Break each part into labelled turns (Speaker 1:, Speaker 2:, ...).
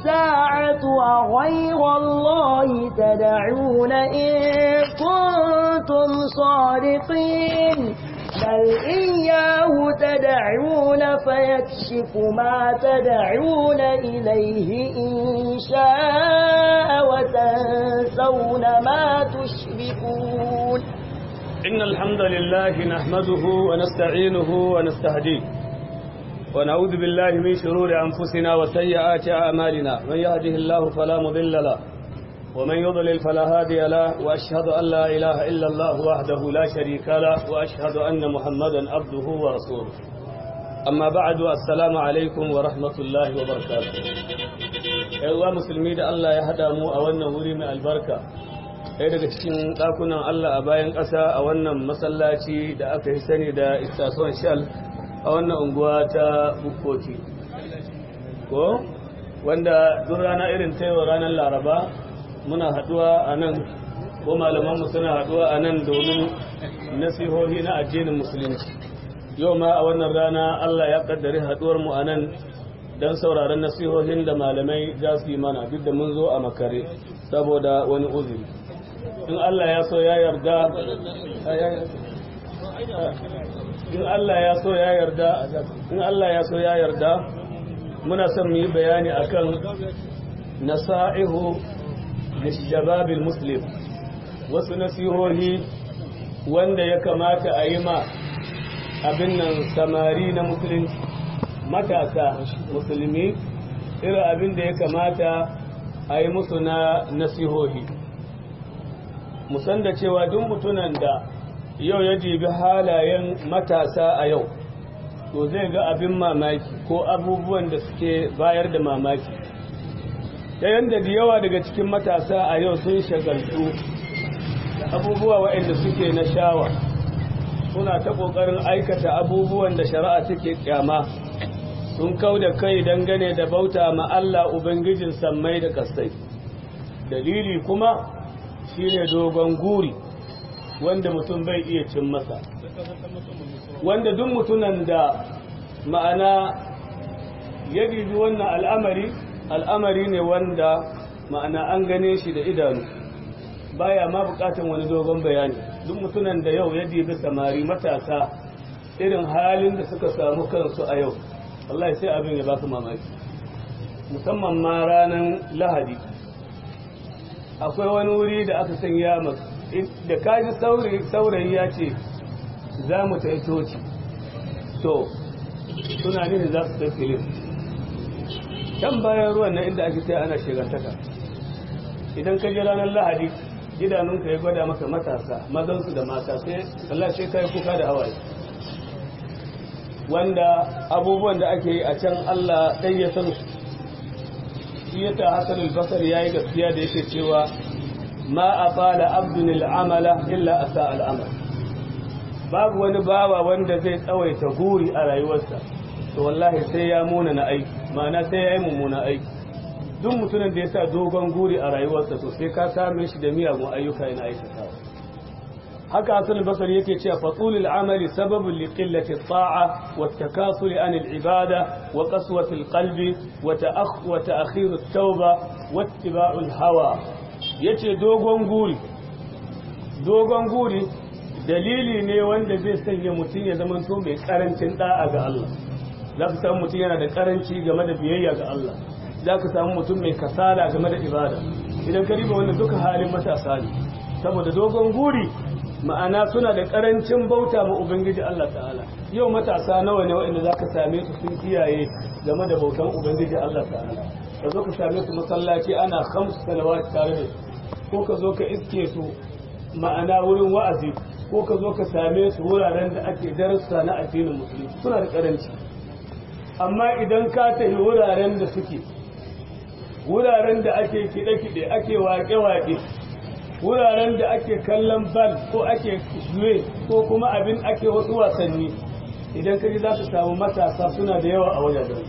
Speaker 1: الساعة أغير الله تدعون إن كنتم صادقين بل إياه تدعون فيكشف ما تدعون إليه إن شاء وتنسون ما تشركون
Speaker 2: إن الحمد لله نحمده ونستعينه ونستهديه ونعوذ بالله من شرور أنفسنا وسيئات أعمالنا من يهده الله فلا مضل له ومن يضلل فلا هادي له وأشهد أن لا إله إلا الله وحده لا شريك له وأشهد أن محمدا عبده ورسوله أما بعد السلام عليكم ورحمة الله وبركاته أيها مسلمين da Allah ya hada mu a wannan wuri mai albarka ɗaya daga cikin ɗakunan Allah a bayan ƙasa a wannan masallaci da aka yi sani da istasuwan shal a wannan unguwa ta bukkoki ko wanda duk rana irin ta yau ranar laraba muna haɗuwa a nan ko malamanmu suna haɗuwa a nan domin nasihohi na addinin musulunci yau ma a wannan rana Allah ya ƙaddari haɗuwarmu a nan don sauraron nasihohin da malamai za su yi mana duk da mun zo a makare saboda wani uzuri in Allah ya so ya yarda in Allah ya so ya yarda in Allah ya so ya yarda muna son mu yi bayani akan nasa'ihu lishababil muslim wasu nasihohi wanda ya kamata a yi ma abin nan samari na musulunci matasa musulmi irin abin da ya kamata a yi musu na nasihohi musan da cewa duk mutunan da yau ya jibi halayen matasa a yau to zai ga abin mamaki ko abubuwan da suke bayar da mamaki ta yadda da yawa daga cikin matasa a yau sun shagaltu da abubuwa waɗanda suke na shawa suna ta ƙoƙarin aikata abubuwan da shari'a take kyama sun kau da kai dangane da bauta ma Allah Ubangijin sammai da kasai dalili kuma shine dogon guri wanda mutum bai iya cin masa wanda duk mutunan da ma'ana ya bibi wannan al'amari al'amari ne wanda ma'ana an gane shi da idanu baya ma bukatan wani dogon bayani duk mutunan da yau ya bibi samari matasa irin halin da suka samu kansu a yau wallahi sai abin ya ba su mamaki musamman ma ranar lahadi akwai wani wuri da aka sanya masu da kaji saurayi ya ce za mu ta coci to suna nufin za su ta filin can bayan ruwan na inda ake sai ana shigantaka idan ka ji ranar lahadi idanunka ya gwada maka matasa mazansu da mata sai Allah sai kai kuka da hawaye wanda abubuwan da ake yi a can Allah ɗai ya san su shi yasa Hassan al-Basr yayi gaskiya da yake cewa ma afala abdun al-amala illa asa al-amal babu wani bawa wanda zai tsawaita guri a rayuwarsa to wallahi sai ya muna na aiki ma'ana sai ya yi mummuna aiki duk mutumin da ya sa dogon guri a rayuwarsa to sai ka same shi da miyagun ayyuka yana aikatawa haka hasan basari yake cewa fatulul amali sababun li qillati ta'a wa takasuli an al-ibada wa qaswati al-qalbi wa ta'akh wa ta'khir at-tauba wa ittiba'u al-hawa yace dogon guri dogon guri dalili ne wanda zai sanya mutum ya zama to mai karancin da'a ga Allah za ka samu mutum yana da karanci game da biyayya ga Allah za ka samu mutum mai kasala game da ibada idan ka riba wannan duka halin matasa ne saboda dogon guri ma'ana suna da karancin bauta ma ubangiji Allah ta'ala yau matasa nawa ne waɗanda za ka same su sun kiyaye game da bautan ubangiji Allah ta'ala ka zo ka same su masallaci ana kamsu salawat tare da su ko ka zo ka iske su ma'ana wurin wa'azi ko ka zo ka same su wuraren da ake darussa na addinin musulmi suna da karanci amma idan ka tafi wuraren da suke wuraren da ake kiɗe-kiɗe ake waƙe-waƙe wuraren da ake kallon bal ko ake juye ko kuma abin ake wasu wasanni idan ka ji za su samu matasa suna da yawa a wajajen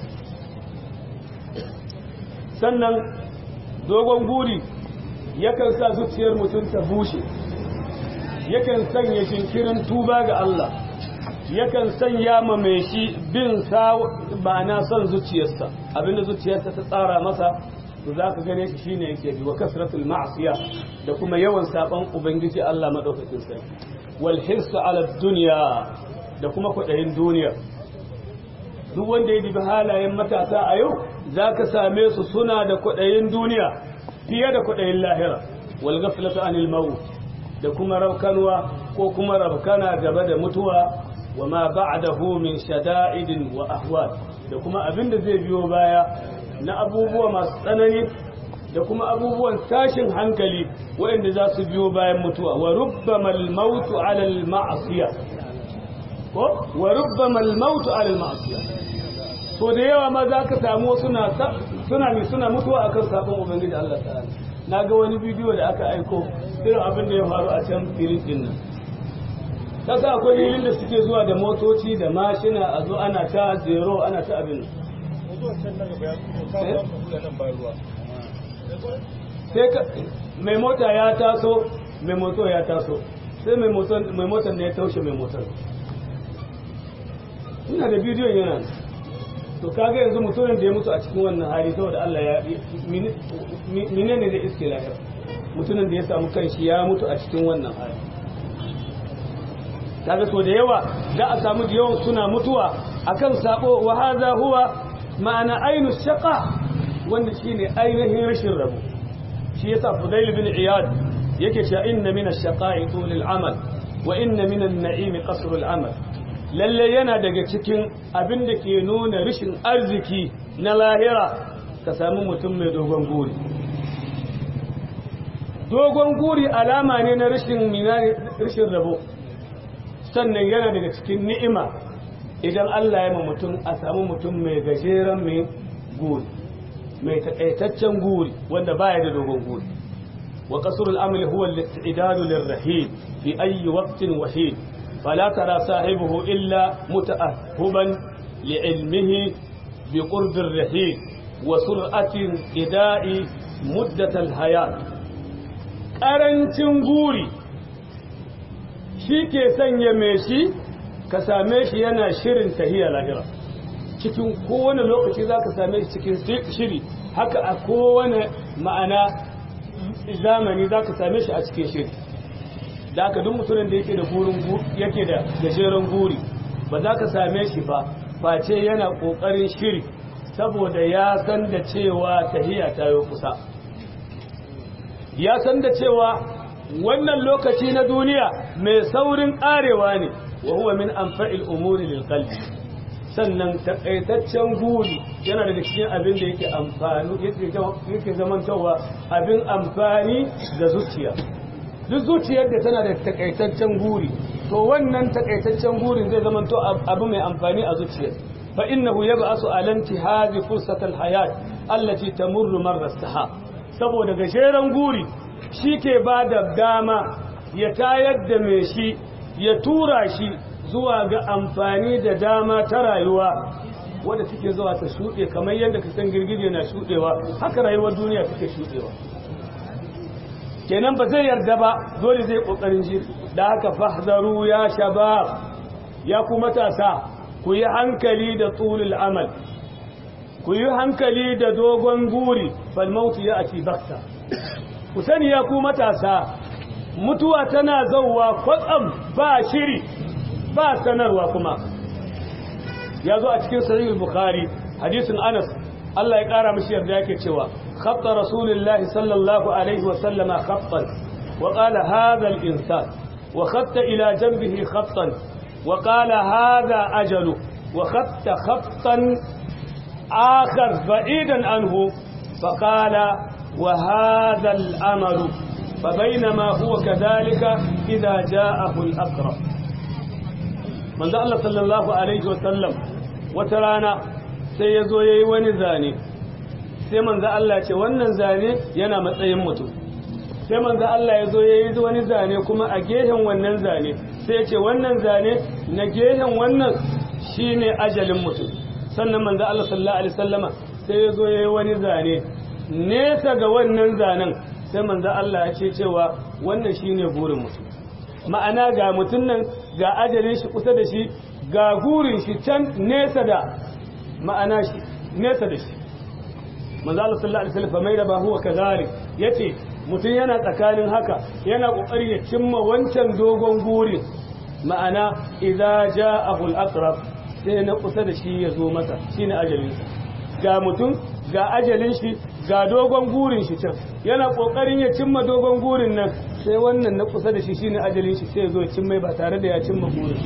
Speaker 2: sannan dogon guri yakan sa zuciyar mutum ta bushe yakan sanya jinkirin tuba ga Allah yakan sanya ma mai shi bin sa ma'ana son zuciyarsa abinda zuciyarsa ta tsara masa to za ka gane shi shine yake bi wa kasratul ma'siya da kuma yawan saban ubangiji Allah madaukakin sarki wal hirsu ala dunya da kuma kudayin duniya duk wanda ya dibi halayen matasa a yau za ka same su suna da kudayin duniya fiye da kudayin lahira wal ghaflatu anil maut da kuma raukanwa ko kuma rabkana gaba da mutuwa wa ma ba'dahu min shada'idin wa ahwal da kuma abin da zai biyo baya na abubuwa masu tsanani da kuma abubuwan tashin hankali waɗanda za su biyo bayan mutuwa wa rubbama al-mautu 'ala al-ma'siyah ko wa rubbama al-mautu 'ala al-ma'siyah to da yawa ma za ka samu suna suna ne suna mutuwa akan sabon ubangiji Allah ta'ala naga wani bidiyo da aka aiko irin abin da ya faru a can filin din nan kasa akwai filin da suke zuwa da motoci da mashina a zo ana ta zero ana ta abin sai ka mai mota ya taso mai moto ya taso sai mai motar ne ya taushe mai motar ina da bidiyon yana to kaga yanzu mutumin da ya mutu a cikin wannan hali saboda Allah ya mine ne da iske lahira mutumin da ya samu kanshi ya mutu a cikin wannan hali kaga so da yawa da a samu da yawan suna mutuwa akan sabo wa hadha huwa ma'ana ainu shaqa wanda shine ainihin rashin rabo shi yasa Fudail bin Iyad yake cewa inna min ash-shaqa'i tul al-amal wa inna min an-na'im qasr al-amal lalle yana daga cikin abin da ke nuna rashin arziki na lahira ka sami mutum mai dogon guri dogon guri alama ne na rashin rashin rabo sannan yana daga cikin ni'ima idan Allah ya ma mutum a samu mutum mai gajeren mai guri mai takaitaccen guri wanda baya da dogon guri wa qasrul amali huwa al-istidadu lirrahil fi ayi waqtin wahid فلا ترى صاحبه إلا متأهبا لعلمه بقرب الرحيل وسرعة إداء مدة الحياة ƙarancin guri shi ke sanya mai shi ka same shi yana shirin tahiya lahira cikin kowane lokaci za ka same shi cikin shiri haka a kowane ma'ana zamani za ka same shi a cikin shiri da aka duk mutumin da yake da burin yake da gajeren guri ba za ka same shi ba face yana kokarin shiri saboda ya san da cewa tahiya ta yi kusa ya san da cewa wannan lokaci na duniya mai saurin karewa ne wa huwa min anfa'il umuri lil qalbi sannan takaitaccen guri yana daga cikin abin da yake amfani yake zamantawa abin amfani ga zuciya duk zuciyar da tana da takaitaccen guri to wannan takaitaccen gurin zai zama to abu mai amfani a zuciyar fa innahu yab'asu ala intihazi fursatal hayat allati tamurru marra saha saboda gajeren guri shike ba da dama ya tayar da mai shi ya tura shi zuwa ga amfani da dama ta rayuwa wadda suke zuwa ta shuɗe kamar yadda ka san girgije na shuɗewa haka rayuwar duniya take shuɗewa kenan ba zai yarda ba dole zai kokarin shi da haka fahzaru ya shabab ya ku matasa ku yi hankali da tulul amal ku yi hankali da dogon guri fal mautu ya ati bakta ku sani ya ku matasa mutuwa tana zauwa kwatsam ba shiri ba sanarwa kuma ya zo a cikin sahih bukhari hadisin anas Allah ya kara mishi yarda yake cewa خط رسول الله صلى الله عليه وسلم خطا وقال هذا الإنسان وخط إلى جنبه خطا وقال هذا أجل وخط خطا آخر بعيدا عنه فقال وهذا الأمل فبينما هو كذلك إذا جاءه الأقرب من ذا الله صلى الله عليه وسلم وترانا سيزو يواني ذاني sai manzo Allah ce wannan zane yana matsayin mutum sai manzo Allah ya zo yayi wani zane kuma a gehen wannan zane sai ya ce wannan zane na gehen wannan shine ajalin mutum sannan manzo Allah sallallahu alaihi wasallama sai ya zo yayi wani zane nesa ga wannan zanen sai manzo Allah ya ce cewa wannan shine burin mutum ma'ana ga mutum nan ga ajalin shi kusa da shi ga gurin shi can nesa da ma'ana shi nesa da shi manzo Allah sallallahu alaihi wasallam mai da ba huwa kadhalik yace mutum yana tsakanin haka yana kokari ya cimma wancan dogon gurin ma'ana idza ja'ahu al-aqrab sai na kusa da shi ya zo masa shine ajalin ga mutum ga ajalin shi ga dogon gurin shi can yana kokarin ya cimma dogon gurin nan sai wannan na kusa da shi shine ajalin shi sai ya zo cimma ba tare da ya cimma gurin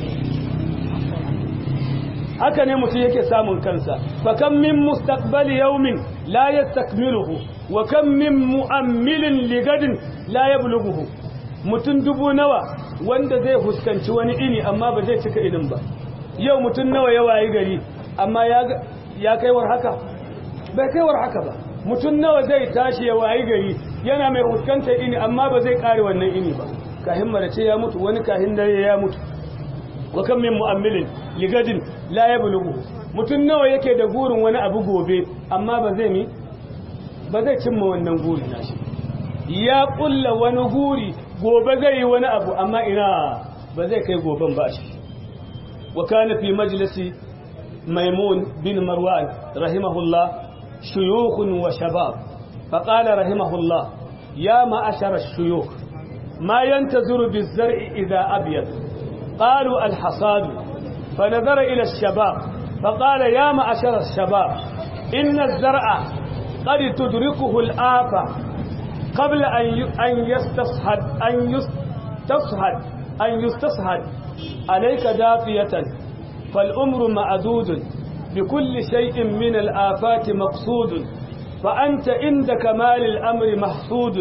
Speaker 2: haka ne mutum yake samun kansa fa kam min mustaqbali yawmin la yastakmiluhu wa kam min mu'ammilin ligadin la yablughuhu mutum dubu nawa wanda zai fuskanci wani ini amma ba zai cika inin ba yau mutum nawa ya wayi gari amma ya kaiwar haka bai kaiwar haka ba mutum nawa zai tashi ya wayi gari yana mai fuskantar ini amma ba zai kare wannan ini ba kahin marace ya mutu wani kahin dare ya mutu wa kan min mu'ammilin ligadin la yablughu mutum nawa yake da gurin wani abu gobe amma ba zai mi ba zai cimma wannan guri nashi ya kulla wani guri gobe zai yi wani abu amma ina ba zai kai goben ba shi wa kana fi majlisi maimun bin marwan rahimahullah shuyukh wa shabab faqala rahimahullah ya ma'ashara ash-shuyukh ma yantazuru biz-zar'i idha abyad قالوا الحصاد فنظر إلى الشباب فقال يا معشر الشباب إن الزرع قد تدركه الآفة قبل أن يستصحد أن يستصحد أن يستصحد عليك دافية فالأمر معدود بكل شيء من الآفات مقصود فأنت عند كمال الأمر محسود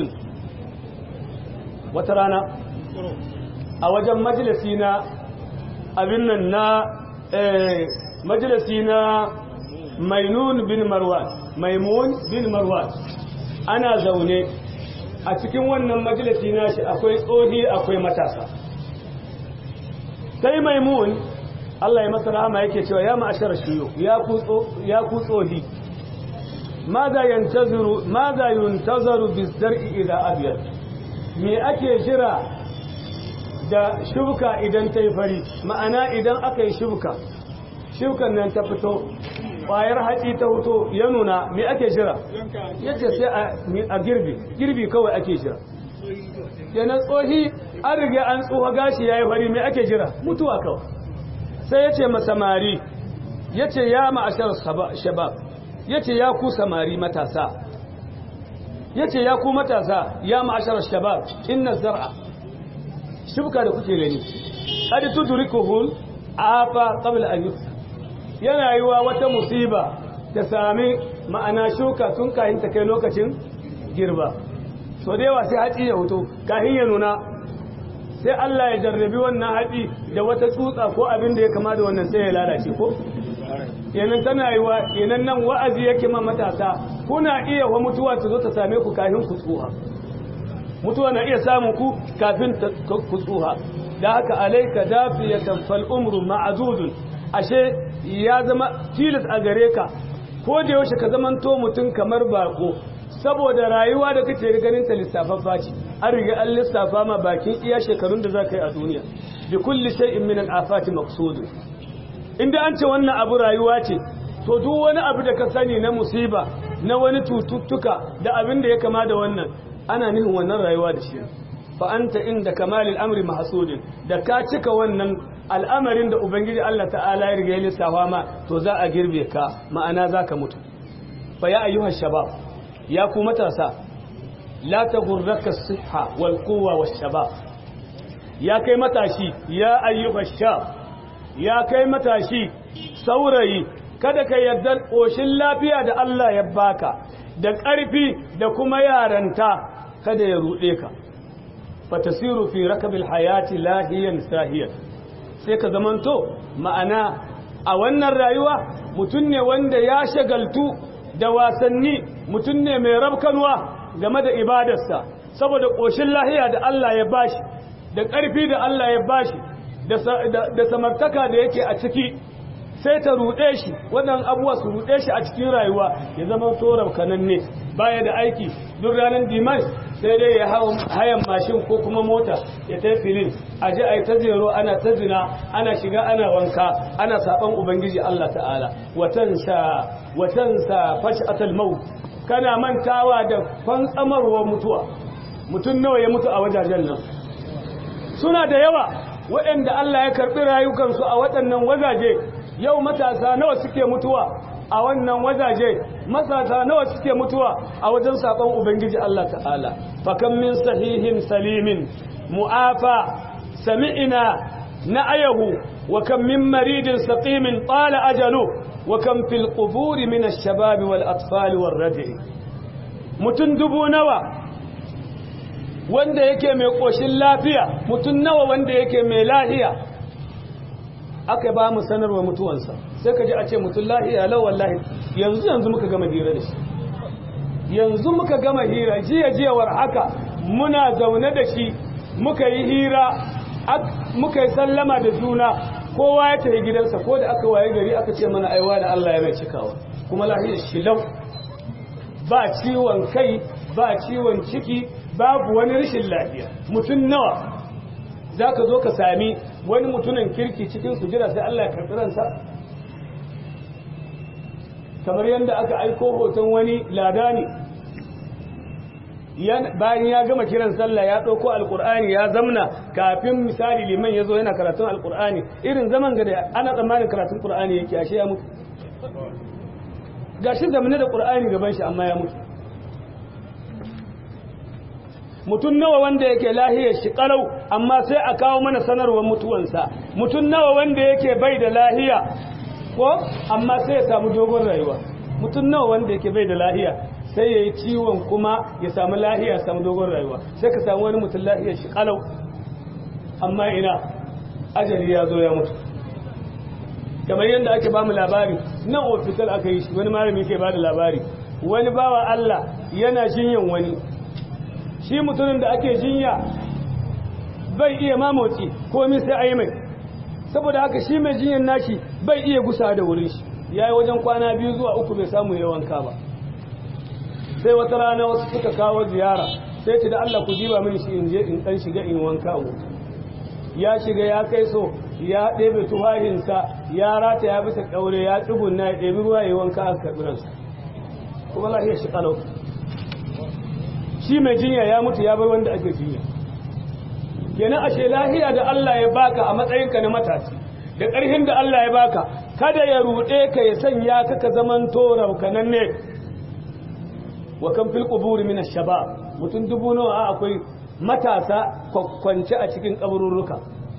Speaker 2: وترانا a wajen majalisi na abin nan na majalisi na mainun bin marwan maimun bin marwan ana zaune a cikin wannan majalisi na shi akwai tsohi akwai matasa sai maimun Allah ya masa rahama yake cewa ya ma'ashar shiyo ya ku tsohi maza yuntazaru bizar'i idan abiyar me ake jira da shuka idan ta yi fari ma'ana idan aka yi shuka shukan nan ta fito ƙwayar haɗi ta fito ya nuna me ake jira yadda sai a girbi girbi kawai ake jira yana tsohi an riga an tsoha gashi ya yi fari me ake jira mutuwa kawai sai ya ce masamari ya ce ya ma'ashar shabab ya ce ya ku samari matasa ya ce ya ku matasa ya ma'ashar shabab inna zar'a shibka da kuke gani qad tudrikuhu afa qabla an yusra yana yiwa wata musiba ta sami ma'ana shuka tun kahin ta kai lokacin girba so da yawa sai haƙi ya huto kahin ya nuna sai Allah ya jarrabi wannan haƙi da wata tsutsa ko abin da ya kama da wannan sai ya lalace ko yanan tana yiwa yanan nan wa'azi yake ma matasa kuna iya wa mutuwa ta zo ta same ku kahin ku tsuha mutuwa na iya samun ku kafin ku tsuha da haka alaika dafiyatan fal umru ma'dudun ashe ya zama tilas a gare ka ko da yaushe ka zamanto mutum kamar bako saboda rayuwa da kake ganin ta lissafaffa ce an riga an lissafa ma bakin iya shekarun da za ka yi a duniya bi kulli shay'in min al-afati maqsud inda an ce wannan abu rayuwa ce to duk wani abu da ka sani na musiba na wani tututtuka da abin da ya kama da wannan ana nihin wannan rayuwa da shi fa anta inda kamalil amri mahsudin da ka cika wannan al'amarin da ubangiji Allah ta'ala ya riga ya lissafa ma to za a girbe ka ma'ana zaka mutu fa ya ayyuha shabab ya ku matasa la taghurraka as-sihha wal quwwa wash shabab ya kai matashi ya ayyuha shab ya kai matashi saurayi kada ka yarda koshin lafiya da Allah ya baka da ƙarfi da kuma yaranta kada ya ruɗe ka fatasiru fi rakabil hayati lahiyan sahiyan sai ka zamanto ma'ana a wannan rayuwa mutum ne wanda ya shagaltu da wasanni mutum ne mai rabkanwa game da ibadarsa saboda ƙoshin lahiya da Allah ya bashi da ƙarfi da Allah ya bashi da samartaka da yake a ciki sai ta ruɗe shi wannan abuwa su ruɗe shi a cikin rayuwa ya zama torar kananne baya da aiki duk ranar dimash sai dai ya hayan mashin ko kuma mota ya ta filin a ji a yi ta zero ana ta zina ana shiga ana wanka ana saɓan ubangiji Allah ta'ala watansa fashi atal mau kana mantawa da kwantsamarwar mutuwa mutum nawa ya mutu a wajajen nan suna da yawa waɗanda Allah ya karɓi rayukansu a waɗannan wajaje yau matasa nawa suke mutuwa a wannan wajaje matasa nawa suke mutuwa a wajen saƙon ubangiji Allah ta'ala fakan min sahihin salimin mu'afa sami'ina na ayahu wa kan min maridin saqimin qala ajalu wa kan fil quburi min ash-shabab wal atfal wal radi mutun dubu nawa wanda yake mai koshin lafiya mutun nawa wanda yake mai lahiya aka ba mu sanarwa mutuwansa sai ka ji a ce mutum lahiya lau wallahi yanzu yanzu muka gama hira da shi yanzu muka gama hira jiya jiyawar haka muna zaune da shi muka yi hira muka yi sallama da juna kowa ya tafi gidansa ko da aka waye gari aka ce mana aiwa da Allah ya mai cikawa kuma lahiyar shi lau ba ciwon kai ba ciwon ciki babu wani rashin lafiya mutum nawa za ka zo ka sami wani mutumin kirki cikin sujira sai Allah ya karɓi ransa kamar yadda aka aiko hoton wani ladani bayan ya gama kiran sallah ya ɗauko alƙur'ani ya zamna kafin misali liman ya zo yana karatun alƙur'ani irin zaman ga da ana tsammanin karatun ƙur'ani yake ashe ya mutu gashi zamane da ƙur'ani gaban shi amma ya mutu mutum nawa wanda yake lahiyar shi kalau amma sai a kawo mana sanarwar mutuwansa mutum nawa wanda yake bai da lahiya ko amma sai ya samu dogon rayuwa mutum nawa wanda yake bai da lahiya sai ya yi ciwon kuma ya samu lahiya samu dogon rayuwa sai ka samu wani mutum lahiyar shi kalau amma ina ajali ya zo ya mutu kamar yadda ake ba mu labari nan ofital aka yi shi wani malami ke ba da labari wani bawa Allah yana jinyan wani shi mutumin da ake jinya bai iya mamotsi komi sai a yi mai saboda haka shi mai jinyan nashi bai iya gusa da wurin shi ya yi wajen kwana biyu zuwa uku bai samu yawanka ba sai wata rana wasu suka kawo ziyara sai ce da Allah ku jiba mini shi in je in dan shiga in wanka wuta ya shiga ya kai so ya ɗebe tufahinsa ya rata ya bisa ƙaure ya tsugunna ya ɗebi ruwa ya wanka a karɓi ransa kuma lahiyar shi ƙalau shi mai jinya ya mutu ya bar wanda ake jinya kenan ashe lahiya da Allah ya baka a matsayinka na matashi da ƙarfin da Allah ya baka kada ya ruɗe ka ya sanya ka ka zaman tora kanan ne wa kan fil quburi min ash-shabab mutun dubu nawa akwai matasa kwakwance a cikin kaburruka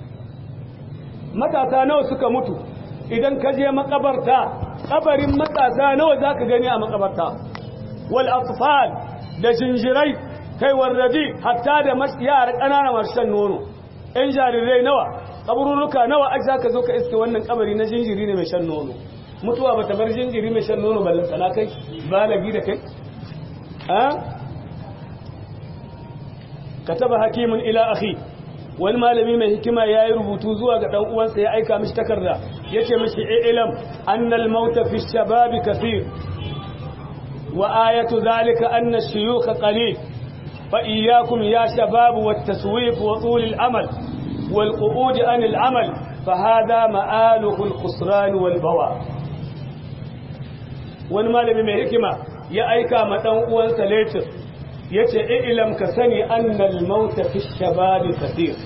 Speaker 2: matasa nawa suka mutu idan ka je makabarta kabarin matasa nawa zaka gani a makabarta wal atfal da jinjirai kai warradi hatta da yara ƙanana masu shan nono ‘yan jarirai nawa ƙaburruka nawa ake zaka zo ka iske wannan kabari na jinjiri ne mai shan nono mutuwa ba ta bar jinjiri mai shan nono ballon tsana kai balagi da kai ka taba hakimin ila akhi wani malami mai hikima ya yi rubutu zuwa ga ɗan uwansa ya aika mishi takarda ya ce mishi ilam annal mauta fi shababi kasir وآية ذلك أن الشيوخ قليل فإياكم يا شباب والتسويف وطول الأمل والقعود عن العمل فهذا مآله الخسران والبواء wani malami mai hikima ya aika ma dan uwansa letir yace ilam ka sani annal mauta fi shababi kathir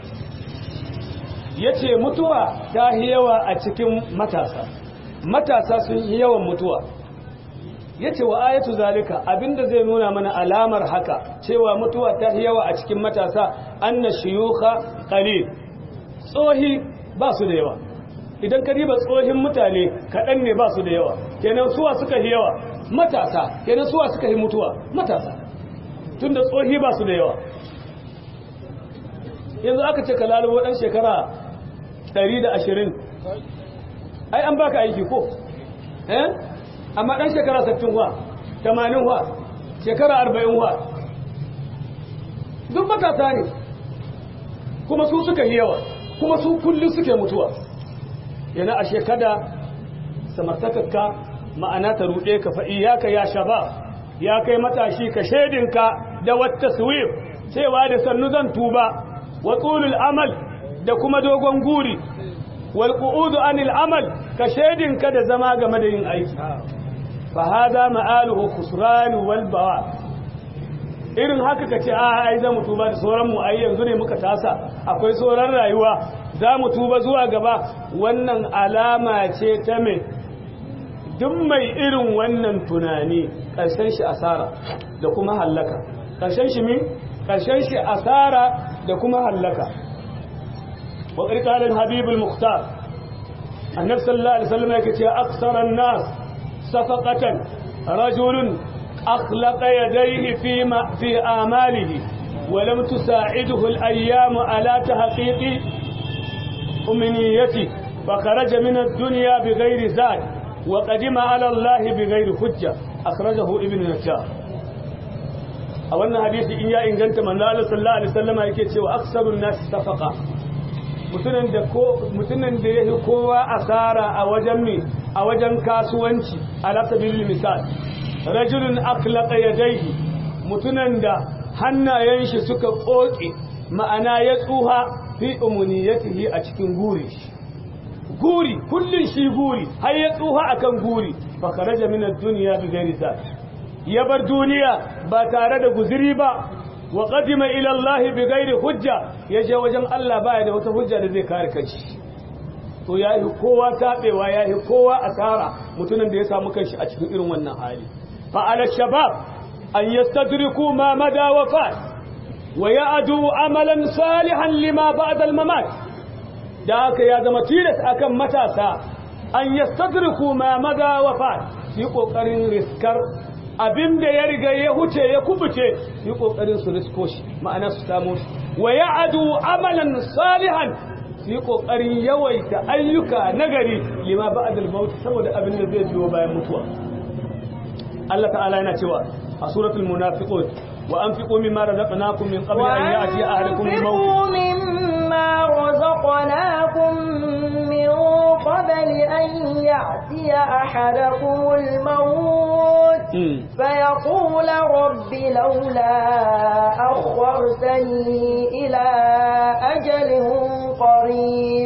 Speaker 2: yace mutuwa ta yawa a cikin matasa matasa sun yi yawan mutuwa yace wa ayatu zalika abinda zai nuna mana alamar haka cewa mutuwa ta yawa a cikin matasa anna shuyukha qalil tsohi ba su da yawa idan ka riba tsohin mutane kaɗan ne ba su da yawa kenan suwa suka yi yawa matasa kenan suwa suka yi mutuwa matasa tunda tsohi ba su da yawa yanzu aka ce ka lalubo ɗan shekara 120 ai an baka aiki ko eh amma ɗan shekara 60 wa 80 wa shekara 40 wa duk matasa ne kuma su suka yi yawa kuma su kullum suke mutuwa yana a shekada samartakakka ma'ana ta ruɗe ka fa'i ya ka ya shaba ya kai matashi ka shaidinka da wata suwif cewa da sannu zan tuba wa tsulul amal da kuma dogon guri wal qu'udu anil amal ka shaidinka da zama game da yin aiki fa hada ma'aluhu khusran wal bawa irin haka kace a ai za mu tuba da sauran mu ai yanzu ne muka tasa akwai sauran rayuwa za mu tuba zuwa gaba wannan alama ce ta mai duk mai irin wannan tunani ƙarshen shi asara da kuma hallaka ƙarshen shi min ƙarshen shi asara da kuma hallaka wa ƙarƙarin habibul muhtar annab sallallahu alaihi wasallam yake ce aksaran nas safaqatan rajulun akhlaqa yadayhi fi ma fi amalihi wa lam tusa'iduhu al-ayyam ala tahqiqi أمنيتي فخرج من الدنيا بغير زاد وقدم على الله بغير حجة أخرجه ابن نجار a wannan hadisi in ya inganta manzo Allah sallallahu alaihi wasallam yake cewa aksarun nas safaqa mutunan da ko mutunan da yake kowa asara a wajen mi a wajen kasuwanci ala sabilil misal rajulun akhlaqa yadayhi mutunan da hannayen shi suka koke ma'ana ya tsuha fi umuniyatihi a cikin guri guri kullun shi guri har ya tsuha akan guri fa kharaja min ad-dunya bi ghairi sa ya bar duniya ba tare da guziri ba wa qadima ila Allah bi ghairi hujja yaje wajen Allah baya da wata hujja da zai kare kanshi to yayi kowa tabewa yayi kowa asara mutumin da ya samu kanshi a cikin irin wannan hali fa ala shabab an yastadriku ma mada wafat wa ya'du amalan salihan lima ba'da al-mamat da haka ya zama tilas akan matasa an yastadriku ma mada wafat yi kokarin riskar abin da ya riga ya huce ya kubuce yi kokarin su risko shi ma'ana su samu shi wa ya'adu amalan salihan su yi kokarin yawaita ayyuka nagari lima ba'dal maut saboda abin da zai biyo bayan mutuwa Allah ta'ala yana cewa a suratul munafiqun wa anfiqu mimma razaqnakum min qabli an ya'ti ahadakum al-maut
Speaker 1: مما رزقناكم من قبل أن يأتي أحدكم الموت فيقول رب لولا أخرتني إلى أجل قريب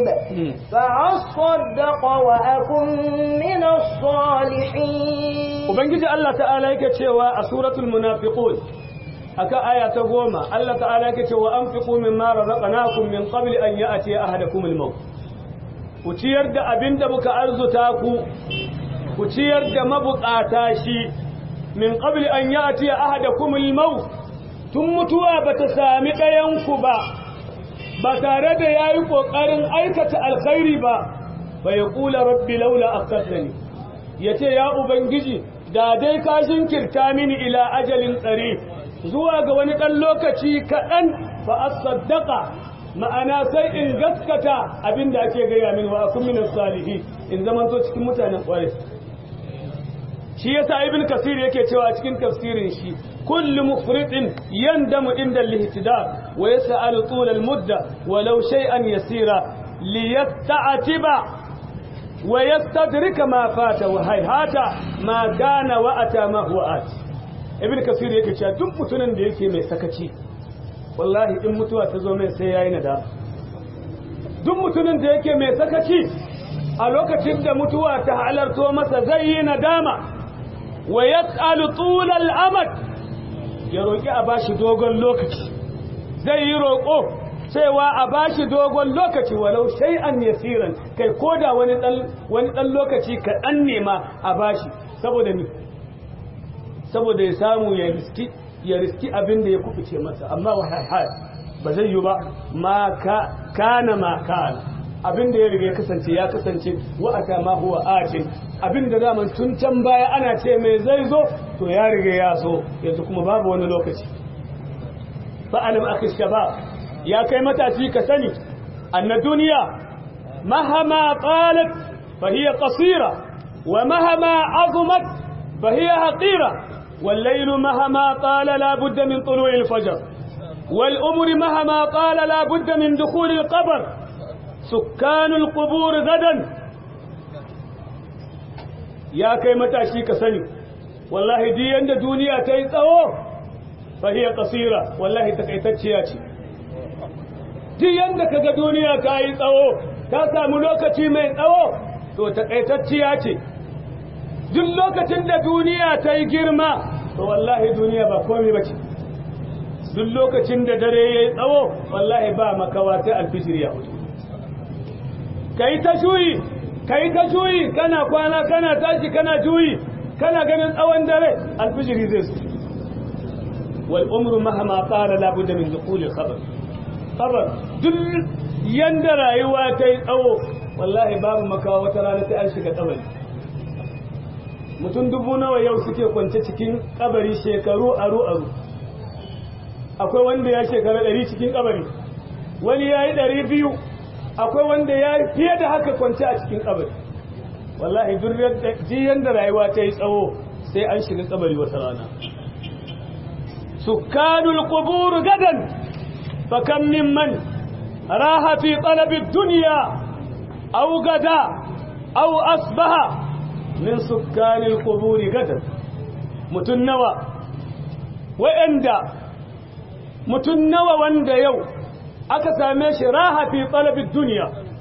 Speaker 1: فأصدق وأكن من الصالحين
Speaker 2: Ubangiji Allah ta'ala yake cewa a suratul munafiqun aka aya ta goma Allah ta'ala yake cewa anfiqu mimma razaqnakum min qabli an ya'ti ahadakum al-maut ku ciyar da abinda muka arzuta ku ku ciyar da mabukata shi min qabli an ya'ti ahadakum al-maut tun mutuwa bata sami ɗayan ku ba ba tare da yayi kokarin aikata alkhairi ba fa yaqula rabbi laula aqadtani yace ya ubangiji da dai ka jinkirta mini ila ajalin tsare zuwa ga wani ɗan lokaci kaɗan fa asaddaqa ma'ana sai in gaskata abinda ake gaya min wa akun min salihi in zamanto cikin mutanen ƙware shi yasa ibn kasir yake cewa cikin tafsirin shi kullu mufridin yandamu inda al-ihtidar wa yas'alu tul al-mudda walau shay'an yasira liyasta'tiba wa yastadrika ma fata wa hayhata ma kana wa ata ma huwa ati ibn kasir yake cewa duk mutumin da yake mai sakaci wallahi in mutuwa ta zo mai sai yayi nadama duk mutumin da yake mai sakaci a lokacin da mutuwa ta halarto masa zai yi nadama wa yas'alu tul al-amad ya roki a bashi dogon lokaci zai yi roko cewa a bashi dogon lokaci walau shay'an yasiran kai koda wani dan wani dan lokaci kaɗan ne ma a bashi saboda ni saboda ya samu ya riski ya riski abin da ya kubuce masa amma wahai ba zai yi ba ma kana ma kana abin da ya riga ya kasance ya kasance wa'ata ma huwa atin abin da daman tun can baya ana ce mai zai zo to ya riga ya zo yanzu kuma babu wani lokaci fa alam akhi shabab ya kai matashi ka sani anna duniya mahama qalat fa hiya qasira wa mahama azumat fa hiya haqira والليل مهما طال لا بد من طلوع الفجر والأمر مهما طال لا بد من دخول القبر سكان القبور غدا يا كي متى كسني والله دي عند دنيا تيتسو فهي قصيرة والله تكيتتشياتي duk yanda kaga duniya ta yi tsawo ta samu lokaci mai tsawo to takaitacciya ce duk lokacin da duniya ta yi girma to wallahi duniya ba komai ba ce duk lokacin da dare ya yi tsawo wallahi ba makawa sai alfijir ya hudu ka yi ta juyi ka yi ta juyi kana kwana kana tashi kana juyi kana ganin tsawon dare alfijiri zai su wal umru mahama qala la budda min dukhul khabar khabar duk yanda rayuwa ta yi tsawo wallahi babu makawa wata rana sai an shiga kabari mutum dubu nawa yau suke kwance cikin kabari shekaru aru aru akwai wanda ya shekara ɗari cikin kabari wani ya yi ɗari biyu akwai wanda ya yi fiye da haka kwance a cikin kabari wallahi duk yanda rayuwa ta yi tsawo sai an shiga kabari wata rana sukkanul qubur gadan fa kam mimman raha fi talabi dunya aw gada aw asbaha min sukkanil qubur gadan mutun nawa wa'anda mutun nawa wanda yau aka same shi raha fi talabi dunya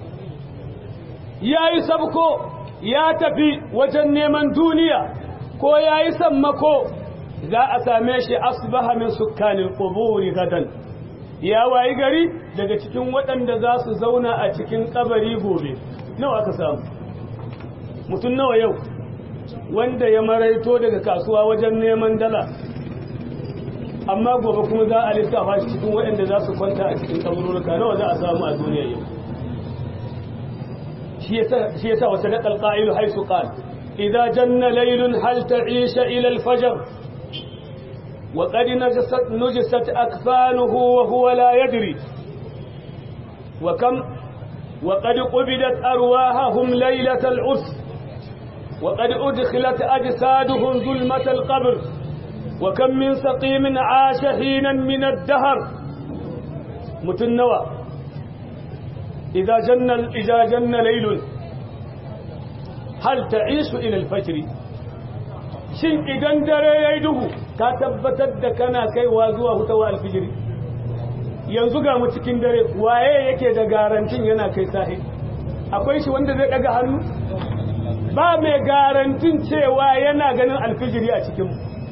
Speaker 2: yayi sabko ya tafi wajen neman duniya ko ya yi sammako za a same shi asbaha min sukkanin ƙuburi gadan ya wayi gari daga cikin waɗanda za su zauna a cikin ƙabari gobe nawa aka samu mutum nawa yau wanda ya maraito daga kasuwa wajen neman dala amma gobe kuma za a lissafa shi cikin waɗanda za su kwanta a cikin ƙabarurruka nawa za a samu a duniya yau shi yasa wata da ƙalƙa'ilu haisu ƙal إذا جن ليل هل تعيش إلى الفجر وقد نجست, نجست أكفانه وهو لا يدري وكم وقد قبلت أرواحهم ليلة العس وقد أدخلت أجسادهم ظلمة القبر وكم من سقيم عاش حينا من الدهر متنوى إذا جن, إذا جن ليل hal ta'isu ila al-fajr shin idan dare yayi duhu ka tabbatar da kana kaiwa zuwa hutawa al-fajr yanzu ga mu cikin dare waye yake da garantin yana kai sahi akwai shi wanda zai daga hannu ba mai garantin cewa yana ganin al-fajr a cikin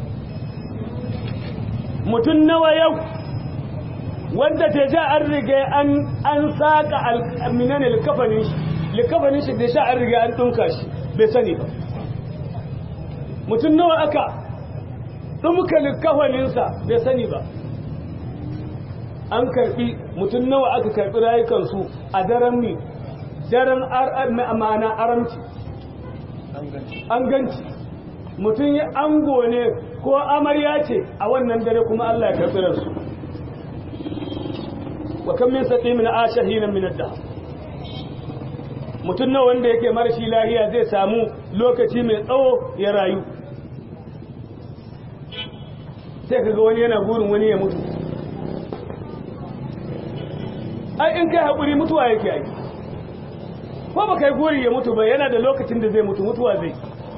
Speaker 2: mutun nawa yau wanda ta ja an riga an an saka al-minan al-kafanin shi likafanin shi da sha an riga an dunka shi bai sani ba mutum nawa aka ɗumka likafaninsa bai sani ba an karɓi mutum nawa aka karɓi rayukansu a daren mi daren amana aramci an ganci mutum ya ango ne ko amarya ce a wannan dare kuma Allah ya karɓi ransu wa kan min saqi min ashahinan min ad-dahr mutum na wanda yake marashi lahiya zai samu lokaci mai tsawo ya rayu sai kaga wani yana burin wani ya mutu ai in kai haƙuri mutuwa yake ai ko ba kai guri ya mutu ba yana da lokacin da zai mutu mutuwa zai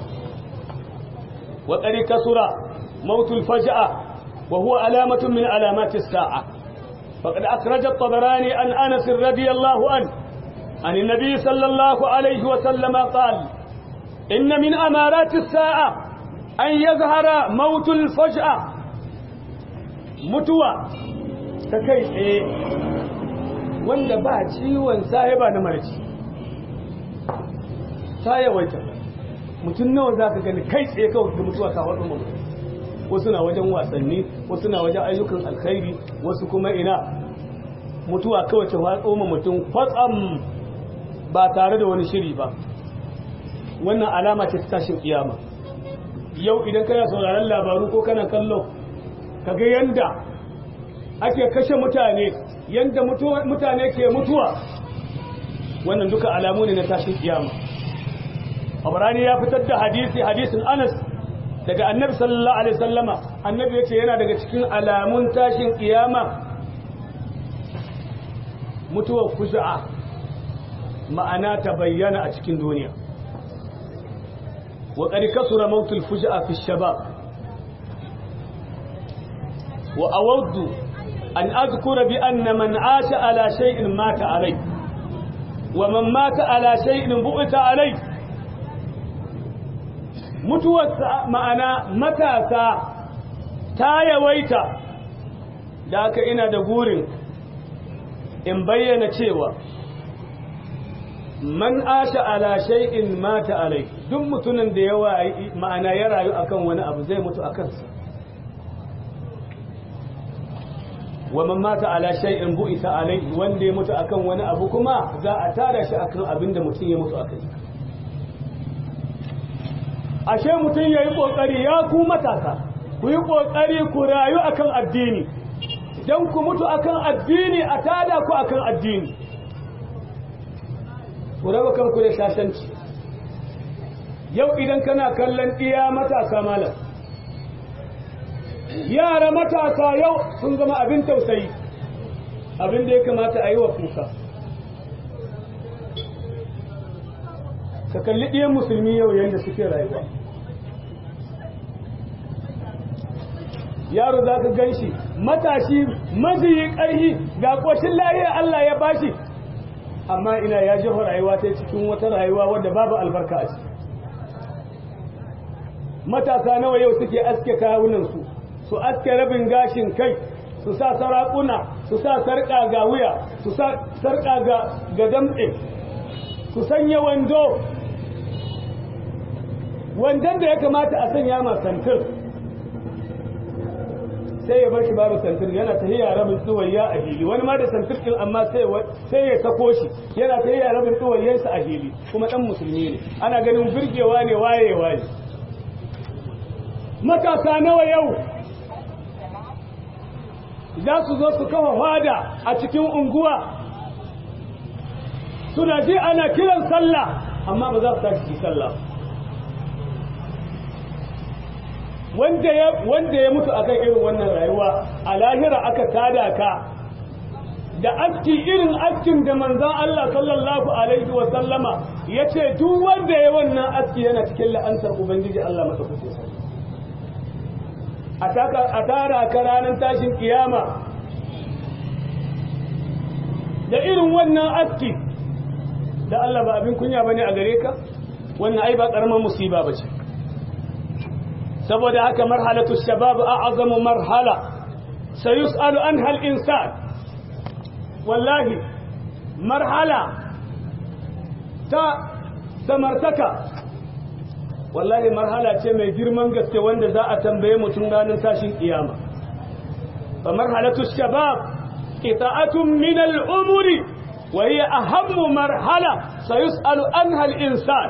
Speaker 2: wa ƙari kasura mautul faja'a wa huwa alamatun min alamati sa'a faqad akhraja at-tabarani an anas radiyallahu anhu عن النبي صلى الله عليه وسلم قال إن من أمارات الساعة أن يظهر موت الفجأة متوى تكيس إيه wanda ba ciwon sahiba na marci ta yawaita mutum nawa za ka gani kai tsaye kawai da mutuwa ta waɗin mutum wasu na wajen wasanni wasu na wajen ayyukan alkhairi wasu kuma ina mutuwa kawai ta watso ma mutum kwatsam ba tare da wani shiri ba wannan alama ce ta tashin kiyama yau idan kana sauraron labaru ko kana kallo kaga yanda ake kashe mutane yanda mutane ke mutuwa wannan duka alamu ne na tashin kiyama abrani ya fitar da hadisi hadisin anas daga annabi sallallahu alaihi wasallama annabi yace yana daga cikin alamun tashin kiyama mutuwar kuza'a ma'ana ta bayyana a cikin duniya wa qad kasura mautul fuja'a fi shabab wa awaddu an adhkura bi anna man 'asha ala shay'in mata alai wa man mata ala shay'in bu'ita alai mutuwar ma'ana matasa ta yawaita da aka ina da gurin in bayyana cewa man asha ala shay'in mata alai duk mutumin da yawa ma'ana ya rayu akan wani abu zai mutu akan sa wa man mata ala shay'in bu'itha alai wanda ya mutu akan wani abu kuma za a tada shi akan abin da mutum ya mutu akai ashe mutum yayi kokari ya ku matasa ku yi kokari ku rayu akan addini dan ku mutu akan addini a tada ku akan addini ku raba kanku da shashanci yau idan kana kallon iya matasa malam yara matasa yau sun zama abin tausayi abin da ya kamata a yi wa kuka ka kalli ɗiyan musulmi yau yadda suke rayuwa yaro za ka gan shi matashi maziyi ƙarhi ga ƙoshin lahiyar Allah ya bashi amma ina ya jefa rayuwa ta cikin wata rayuwa wadda babu albarka a ciki matasa nawa yau suke aske kawunansu su aske rabin gashin kai su sa sarakuna su sa sarƙa ga wuya su sa sarƙa ga damɗe su sanya wando wandon da ya kamata a sanya ma santir sai ya bar shi babu santir yana ta hiya rabin tsuwayya a hili wani ma da santir ɗin amma sai ya sako shi yana ta hiya rabin tsuwayyansa a hili kuma ɗan musulmi ne ana ganin birgewa ne waye waye matasa nawa yau za su zo su kafa fada a cikin unguwa suna ji ana kiran sallah amma ba za su tashi sallah wanda ya wanda ya mutu akan irin wannan rayuwa a lahira aka tada ka da aski irin askin da manzon Allah sallallahu alaihi wa sallama yace duk wanda ya wannan aski yana cikin la'antar ubangiji Allah masa kuce a tara ka ranar tashin kiyama da irin wannan aski da Allah ba abin kunya bane a gare ka wannan ai ba karamar musiba bace saboda haka marhalatu shabab a'zamu marhala sayus'alu anha al-insan wallahi marhala ta samartaka wallahi marhala ce mai girman gaske wanda za a tambaye mutum ranar tashin kiyama fa marhalatu shabab qita'atun min al-umri wa hiya ahammu marhala sayus'alu anha al-insan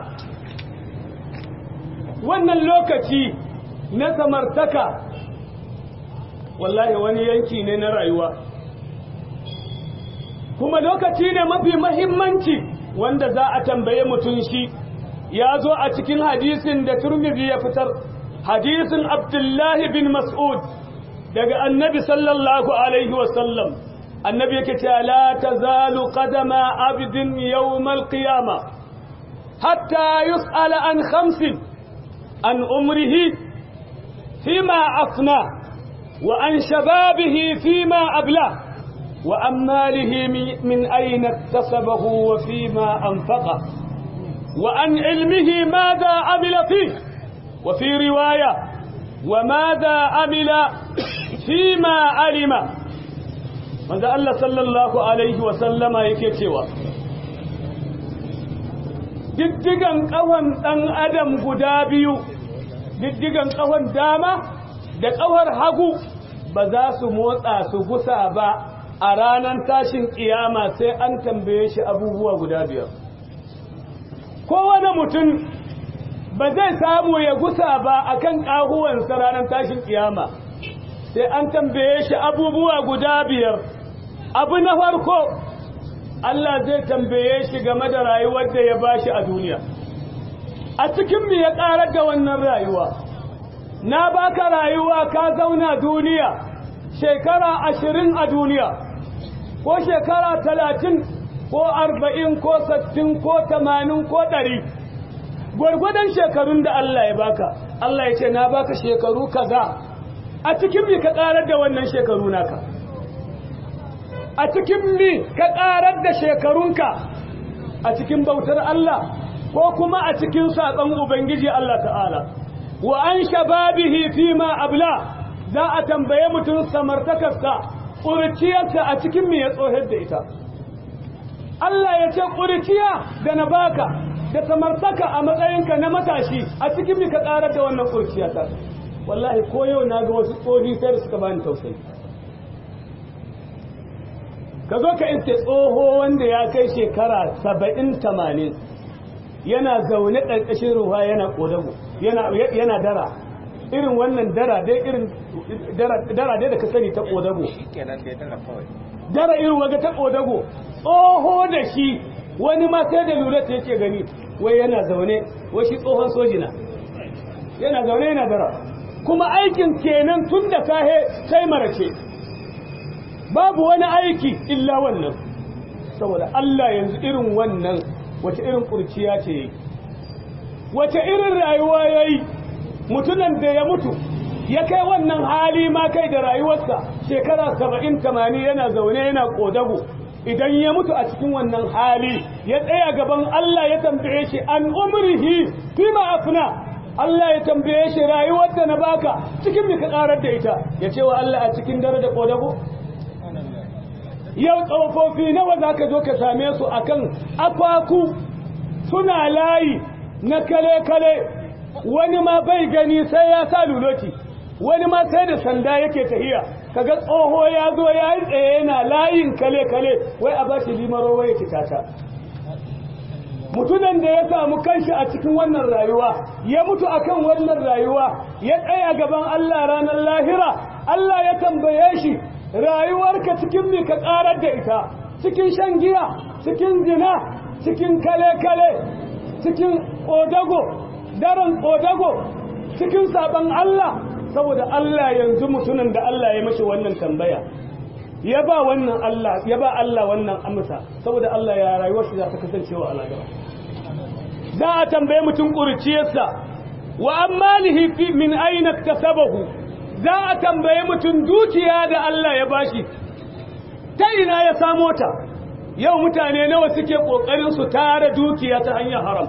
Speaker 2: wannan lokaci na samartaka wallahi wani yanki ne na rayuwa kuma lokaci ne mafi mahimmanci wanda za a tambaye mutum shi ya zo a cikin hadisin da turmizi ya fitar hadisin abdullahi bin mas'ud daga annabi sallallahu alaihi wasallam annabi yake cewa la tazalu qadama abdin yawmal qiyama hatta yus'ala an khamsin an umrihi fima afna wa an shababihi fima abla wa an malihi min ayna iktasabahu wa fima anfaqa وعن علمه ماذا عمل فيه وفي رواية وماذا عمل فيما علم ماذا الله صلى الله عليه وسلم يكتوى diddigan ƙawan ɗan adam guda biyu diddigan ƙawan dama da ƙawar hagu ba za su motsa su gusa ba a ranar tashin ƙiyama sai an tambaye shi abubuwa guda biyar kowane mutum ba zai samu ya gusa ba a kan ƙahuwansa ranar tashin ƙiyama sai an tambaye shi abubuwa guda biyar abu na farko Allah zai tambaye shi game da rayuwar da ya ba shi a duniya a cikin mu ya ƙarar da wannan rayuwa na baka rayuwa ka zauna duniya shekara ashirin a duniya ko shekara talatin ko arba'in ko sattin ko tamanin ko ɗari gwargwadon shekarun da Allah ya baka Allah ya ce na baka shekaru kaza a cikin mi ka ƙarar da wannan shekaru naka a cikin mi ka ƙarar da shekarunka a cikin bautar Allah ko kuma a cikin saƙon Ubangiji Allah ta'ala wa an shababihi fima abla za a tambaye mutum samartakarsa ƙurciyarsa a cikin me ya tsohar da ita Allah ya ce ƙurciya da na baka da samartaka a matsayinka na matashi a cikin me ka ƙarar da wannan ƙurciya ta wallahi ko yau na ga wasu tsohi sai da suka bani tausayi ka zo ka iske tsoho wanda ya kai shekara saba'in tamanin yana zaune ƙarƙashin ruwa yana ƙodago yana dara irin wannan dara dai irin dara dai da ka sani ta ƙodago dara irin waga ta ƙodago tsoho da shi wani ma sai da lura ta yake gani wai yana zaune wai shi tsohon sojina yana zaune yana dara kuma aikin kenan tun da sahe sai marace babu wani aiki illa wannan saboda Allah yanzu irin wannan wace irin kurciya ce yi wace irin rayuwa ya yi mutunan da ya mutu ya kai wannan hali ma kai da rayuwarsa shekara saba'in tamani yana zaune yana kodago idan ya mutu a cikin wannan hali ya tsaya gaban Allah ya tambaye shi an umrihi fima afna Allah ya tambaye shi rayuwar da na baka cikin me ka karar da ita ya ce wa Allah a cikin dare da kodago yau tsofaffi nawa za ka zo ka same su akan akwaku suna layi na kale-kale wani ma bai gani sai ya sa luloti wani ma sai da sanda yake tahiya kaga tsoho ya zo ya yi tsaye yana layin kale-kale wai a ba shi limaro wai ya tata mutunan da ya samu kanshi a cikin wannan rayuwa ya mutu akan wannan rayuwa ya tsaya gaban Allah ranar lahira Allah ya tambaye shi rayuwarka cikin me ka karar da ita cikin shan giya cikin zina cikin kale-kale cikin odago daren odago cikin sabon Allah saboda Allah yanzu mutumin da Allah ya mashi wannan tambaya ya ba wannan Allah ya ba Allah wannan amsa saboda Allah ya rayuwar shi za ta kasancewa Allah gaba za a tambaye mutum ƙurciyarsa wa ammalihi fi min aina kasabahu za a tambaye mutum dukiya da Allah ya bashi ta ina ya samo ta yau mutane nawa suke kokarin su tara dukiya ta hanyar haram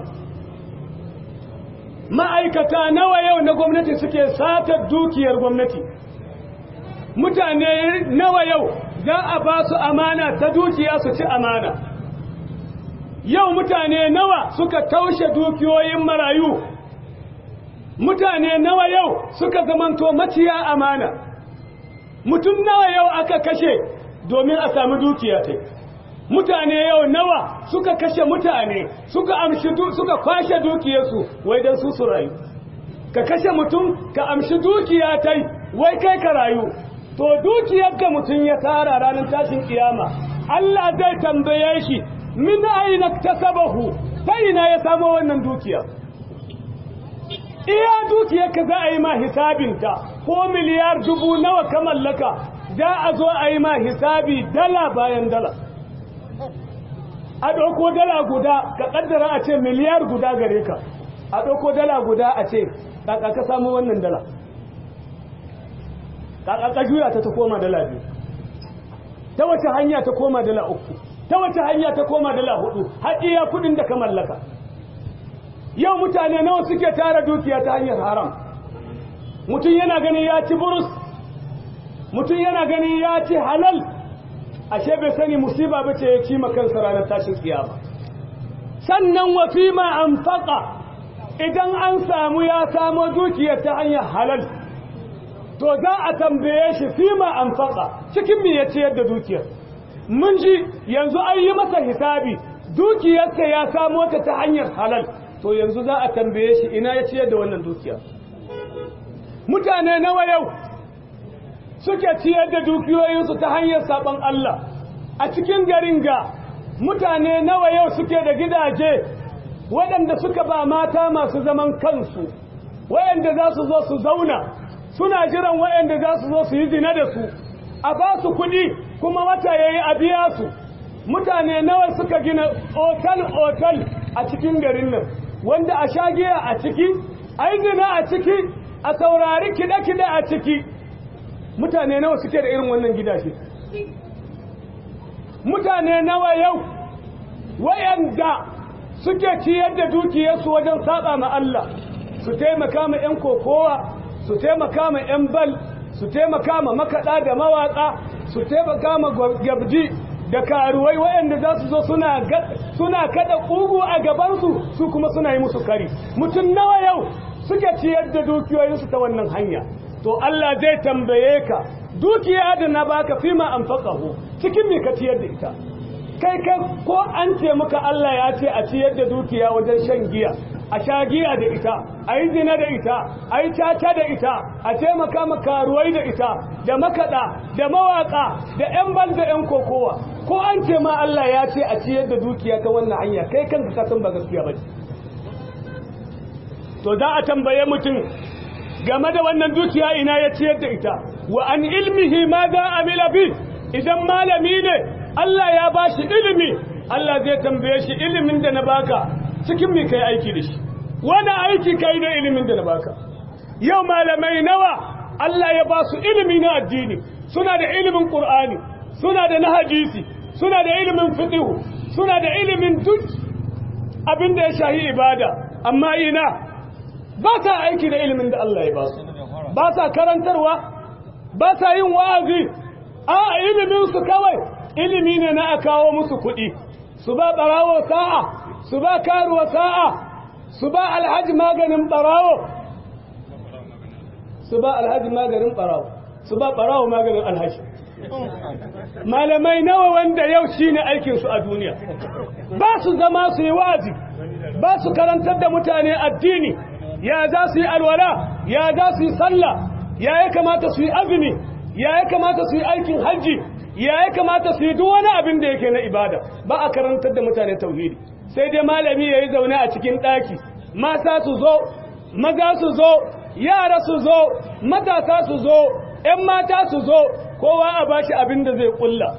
Speaker 2: ma'aikata nawa yau na gwamnati suke satar dukiyar gwamnati mutane nawa yau za a ba su amana ta dukiya su ci amana yau mutane nawa suka taushe dukiyoyin marayu mutane nawa yau suka zamanto maciya amana mutum nawa yau aka kashe domin a sami dukiya ta mutane yau nawa suka kashe mutane suka amshi suka kwashe dukiyarsu wai dan su su rayu ka kashe mutum ka amshi dukiya ta wai kai ka rayu to dukiyar da mutum ya tara ranar tashin kiyama Allah zai tambaye shi min aina tasabahu ta ina ya samu wannan dukiya iya dukiyar ka za a yi ma hisabinta ko miliyar dubu nawa ka mallaka za a zo a yi ma hisabi dala bayan dala a ɗauko dala guda ka ƙaddara a ce miliyar guda gare ka a ɗauko dala guda a ce ƙaƙa ka samu wannan dala ƙaƙa ka juya ta ta koma dala biyu ta wace hanya ta koma dala uku ta wace hanya ta koma dala hudu har iya kuɗin da ka mallaka yau mutane nawa suke tara dukiya ta hanyar haram mutum yana ganin ya ci burus mutum yana ganin ya ci halal ashe bai sani musiba bace ya ci kansa ranar tashin kiyama sannan wa fima anfaqa idan an samu ya samo dukiya ta hanyar halal to za a tambaye shi fima anfaqa cikin me ya ciyar da dukiyar mun ji yanzu an yi masa hisabi dukiyarsa ya samo ta ta hanyar halal to yanzu za a tambaye shi ina ya ciyar da wannan dukiya mutane nawa yau suke ciyar da dukiyoyinsu ta hanyar saban Allah a cikin garin ga mutane nawa yau suke da gidaje waɗanda suka ba mata masu zaman kansu waɗanda za su zo su zauna suna jiran waɗanda za su zo su yi zina da su a ba su kuɗi kuma wata ya yi a biya su mutane nawa suka gina otal-otal a cikin garin nan wanda a shagiya a ciki a yi zina a ciki a saurari kide-kide a ciki mutane nawa suke da irin wannan gidaje mutane nawa yau wayanda suke ciyar da dukiyarsu wajen saba ma Allah su taimaka ma 'yan kokowa su taimaka ma 'yan bal su taimaka ma makaɗa da mawaƙa su taimaka ma gabji da karuwai waɗanda za su zo suna suna kada ƙugu a gabansu su kuma suna yi musu kari mutum nawa yau suke ciyar da dukiyoyinsu ta wannan hanya to Allah zai tambaye ka dukiya da na baka fima an faƙahu cikin me ka ciyar da ita kai kai ko an ce muka Allah ya ce a ciyar da dukiya wajen shan giya a sha giya da ita a yi zina da ita a yi caca da ita a taimaka makaruwai da ita da makaɗa da mawaƙa da 'yan bal da 'yan kokowa ko an ce ma Allah ya ce a ciyar da dukiya ta wannan hanya kai kanka ka san ba gaskiya ba to za a tambaye mutum game da wannan dukiya ina ya ciyar da ita wa an ilmihi ma za a bi idan malami ne Allah ya ba shi ilimi Allah zai tambaye shi ilimin da na baka cikin me kai aiki da shi wani aiki kai da ilimin da na baka yau malamai nawa Allah ya ba su ilimi na addini suna da ilimin Qur'ani suna da na hadisi suna da ilimin fiqh suna da ilimin duk abin da ya shahi ibada amma ina ba sa aiki da ilimin da Allah ya ba su ba sa karantarwa ba sa yin wa'azi a ilimin su kawai ilimi ne na a kawo musu kuɗi su ba ɓarawo sa'a su ba karuwa sa'a su ba alhaji maganin ɓarawo su ba alhaji maganin ɓarawo su ba ɓarawo maganin alhaji malamai nawa wanda yau shi ne aikinsu a duniya ba su zama su yi wazi ba su karantar da mutane addini ya za su yi alwala ya za su yi sallah ya ya kamata su yi azumi ya ya kamata su yi aikin hajji ya ya kamata su yi duk wani abin da yake na ibada ba a karantar da mutane tauhidi sai dai malami ya yi zaune a cikin ɗaki mata su zo maza su zo yara su zo matasa su zo ‘yan mata su zo kowa a bashi abin da zai ƙulla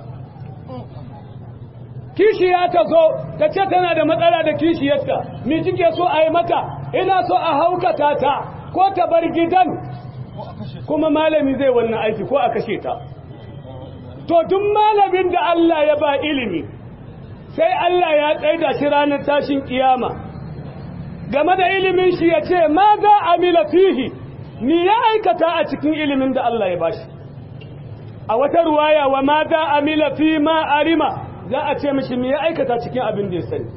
Speaker 2: kishiya ta zo ta ce tana da matsala da kishiyarta mi kike so a yi mata ina so a haukata ta ko ta bar gidan kuma malami zai wannan aiki ko a kashe ta to duk malamin da Allah ya ba ilimi sai Allah ya tsaida shi ranar tashin kiyama game da ilimin shi ya ce ma za amila fihi ni ya aikata a cikin ilimin da Allah ya bashi a wata ruwaya wa ma za amila fi ma arima za a ce mishi me ya aikata cikin abin da ya sani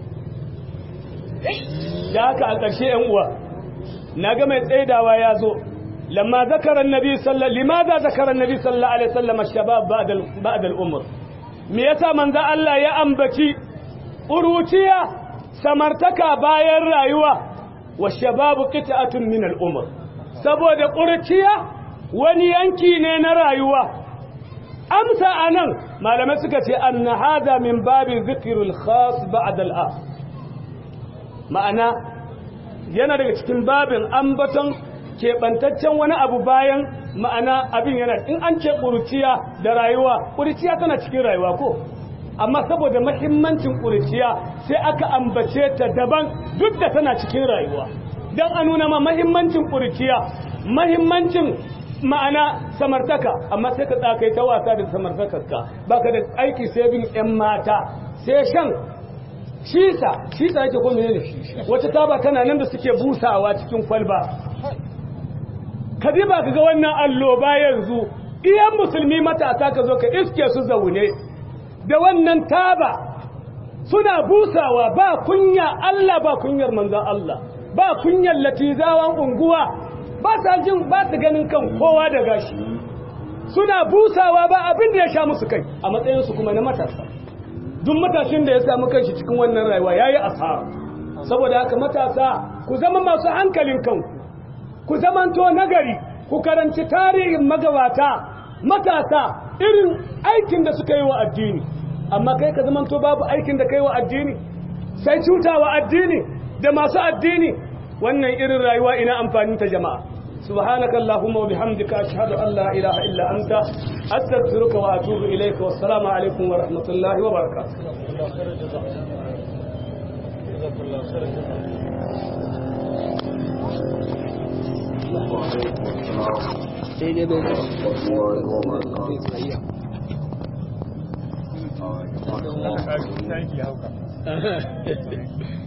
Speaker 2: da haka a ƙarshe ‘yan uwa na ga mai tsaidawa ya zo lamma zakarar nabi sallallahu limaza zakarar nabi sallallahu alaihi wasallam shabab ba'da al-umr me yasa manzo Allah ya ambaci uruciya samartaka bayan rayuwa wa shababu qita'atun min al-umr saboda ƙurciya wani yanki ne na rayuwa amsa anan malamai suka ce anna hada min babi dhikrul khas ba'da al ma'ana yana daga cikin babin ambaton keɓantaccen wani abu bayan ma'ana abin yana in an ce ƙurciya da rayuwa ƙurciya tana cikin rayuwa ko amma saboda mahimmancin ƙurciya sai aka ambace ta daban duk da tana cikin rayuwa don a nuna ma mahimmancin ƙurciya mahimmancin ma'ana samartaka amma sai ka tsakai ta wasa da samartakarka baka da aiki sai bin 'yan mata sai shan shisa shisa yake ko menene wata taba tana nan da suke busawa cikin kwalba ka ji ba ka ga wannan alloba yanzu iyan musulmi matasa ka zo ka iske su zaune da wannan taba suna busawa ba kunya Allah ba kunyar manzon Allah ba kunyar latizawan unguwa ba sa jin ba su ganin kan kowa da gashi suna busawa ba abin da ya sha musu kai a matsayinsu kuma na matasa duk matashin da ya samu kanshi cikin wannan rayuwa yayi asara saboda haka matasa ku zama masu hankalin kanku ku zamanto nagari ku karanci tarihin magabata matasa irin aikin da suka yi wa addini amma kai ka zamanto babu aikin da kai wa addini sai cutawa addini da masu addini wannan irin rayuwa ina amfanin ta jama'a subhanaka allahumma wa bihamdika ashhadu an la ilaha illa anta astaghfiruka wa atubu ilayka wassalamu alaikum wa rahmatullahi wa barakatuh
Speaker 3: sai dai bai
Speaker 2: Thank you.